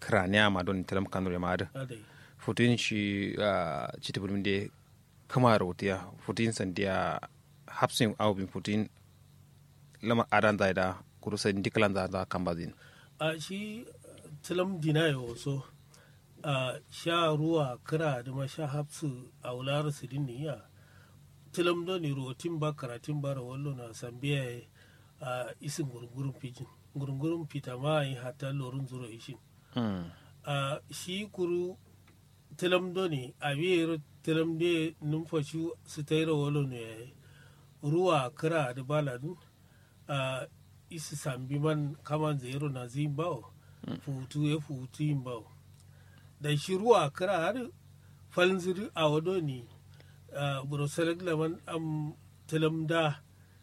krania ma don telam kanure ma da adai futin shi cita bulmin da kama rautiya futin sandiya hapsin aubin futin lama adan zai da kurusa dikalan za za kan bazin a shi tilam dina ya waso a sha ruwa kira da ma sha hapsu a wular sidin niya tilam do ni rotin ba karatin bara wallo na sambiya a isin gurgurun pijin gurgurun pita ma yi hata lorun zuro ishin a shi kuru tilam do ni a biyar tilam de numfashi su ta yi rawalo ne ruwa kira da baladun a isi sambi man kaman zero na zin bawo futu ya futu yin bawo da shi ruwa kira har falziri a wado ne burusalek laman am tilam da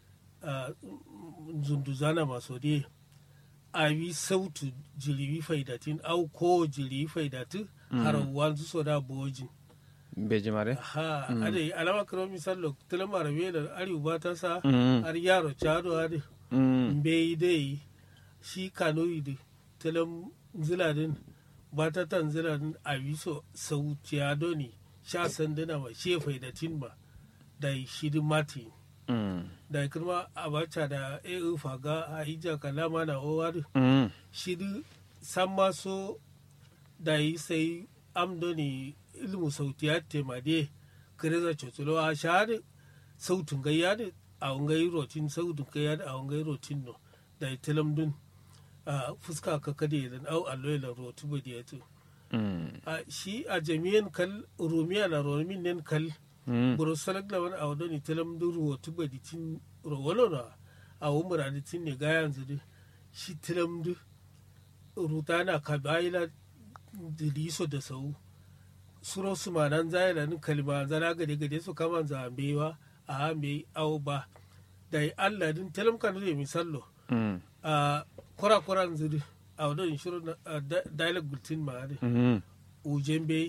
zunduzana maso de a yi sautu jiribi faidatin au ko jiribi faidatin har wanzu so da bojin beji mare ha ade alama karo misalo tilam arabe da ariu ba ta sa Mm. har yaro chado ade Mm. mbe dai shi kanoyi da tilam ziladin ba ta tan ziladin a biso sauciya doni sha sanduna ma she faidatin ba da shidi mati Mm. da kirma abacha da eu faga a ija kalama na owar Mm. shidi san maso da yi sai amdoni ilmu sautiya temade kireza cotulo a shahada sautin gayya da a wangai rotin sautin gayya da a wangai rotin no da yi tilamdun a fuska ka kade da au aloyla rotu ba da Mm. a shi a jami'an kal rumiya na romin nen kal Mm. buru salak da wani a wadoni tilamdun rotu ba da tin rowalo na a wumura da tin ne gayan zuri shi tilamdu rutana kabaila diliso da sau suro su manan zayana nin kalma zana gade gade su kama zambewa a hame au ba da yi allah din talam kanu da misallo Mm. a kura kuran zuri a wadon shiru na dialogue bulletin ma ne Mm. ujen bai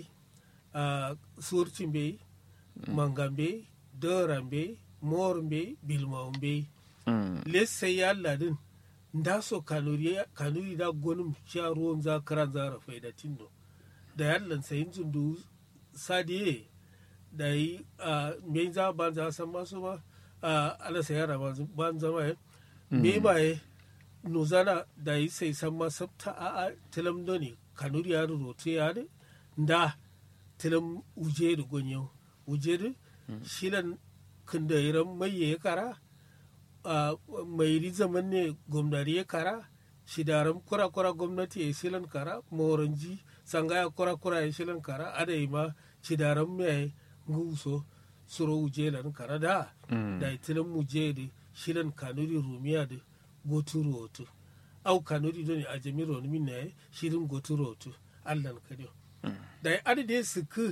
a surcin bai mangan bai doran bai morin bai bilmaun bai Mm. lesse ya ladin da so kanuri kanuri da gonum sha ruwan za karan za rafai da tindo da yallan sayin zundu sadiye da yi a me za ban za san masu ba a ala sayara ban zama ya me ba ya nuzana da yi sai san ma sabta a a tilam doni kanuri ya rote ya ne da tilam uje da gonyo uje da shilan kinda iran mai ya kara a mai ri zaman ne gwamnati ya kara shidaran kura-kura gwamnati ya silan kara moranji sangaya kura-kura ya silan kara adai ma shidaran mai nguso suro ujelan kara da Mm. da itilan muje da shilan kanuri rumiya da gotu rotu au kanuri doni a jami roni min ne shirin gotu rotu allan kadiyo da ya adade su ku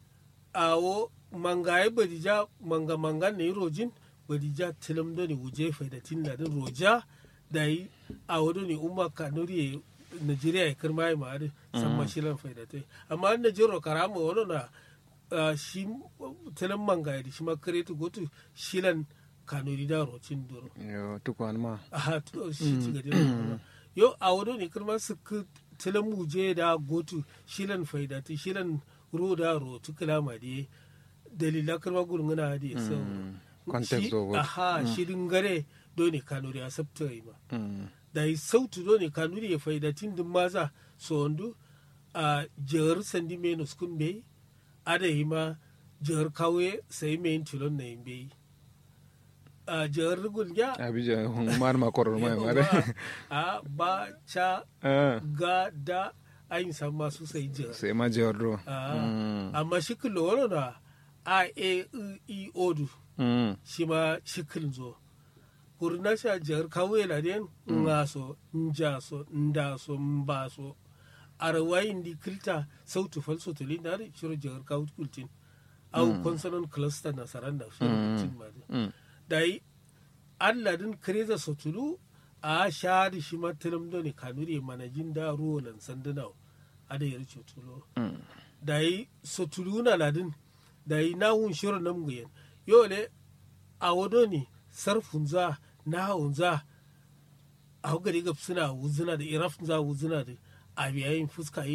awo mangaye badija manga manga ne rojin badija tilam doni wuje faidatin ladin roja da yi awo doni umma kanuri Nigeria ya kirma ya ma'ari san mashilan faidatai amma an Najero karama wani na ah, shi tilam mangaye da shi ma kireti gotu shilan kanuri da rocin duro Yo, tukwan ma. aha to shi ci gadi na yo a wado ne kirma su ku tilan muje da gotu shilan faidati shilan ro da ro tu kalama de dalila kirma gurnguna da so Context shi- of it. aha shirin gare dole kanuri a sabta yi ma Mm. da yi sautu dole kanuri ya faidatin din maza so wando a jihar sandi menus kun bai ada yi ma jihar kawe sai mai tilon na yin bai a jihar rigun ya Abija, mar ma koror ma mare. a ba ca Ah. ga da ayin san masu sai jihar Sai ma jordo. Ah, Mm. amma shikil wani na a e I, i odu Mm. shi ma shikil zo kurna sha jihar kawo yana den nga so nja so nda so mba so arwayin di kilta sautu falso tulin da shiru jihar kawo kultin au consonant cluster na saranda shiru kultin ma dai. Mm. da yi alladin kreza sotulu a shari shi matilam do ne kanuri manajin da ruwan sanduna a da yar cutulo Mm. da yi sotulu na ladin da yi na hun shirin nan guyen yau ne a wado ne sarfun za na hun za a hukari ga suna wuzina da irafin za wuzina da a biyayin fuska